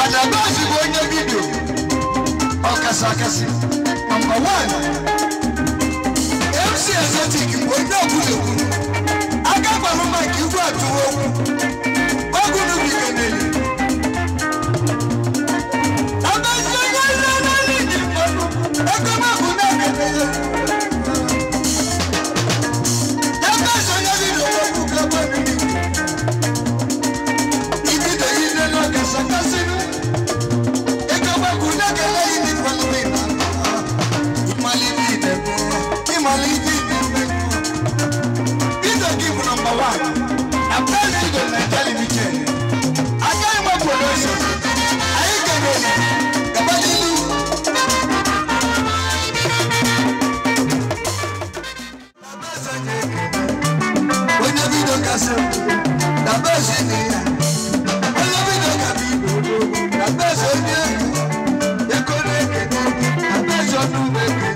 Adabazi bụ onye vidio ọkasị akasị nọmba wan MC Exotic bụ onye ọbụla ekwuru aka gbalụ maka igwe atụwa okwu ogunu bikeneli Abazi onye nle n'ala iji mmadụ ego mabụ na-ekele ya Abazi onye vidio okwu gaba mmiri ibido ile n'ọkasị akasị ego mabụ na-ekele ili kwalite na ịmalite idebe ịmalite idebe Peter gị bụ nọmba wan na president na television agaghị m promotion anyị kelere gaba n'ilu onye bido kasị na besi dị ya onye bido ka bụ ibe na besi onye ego na-ekene na besi ọnụ ebe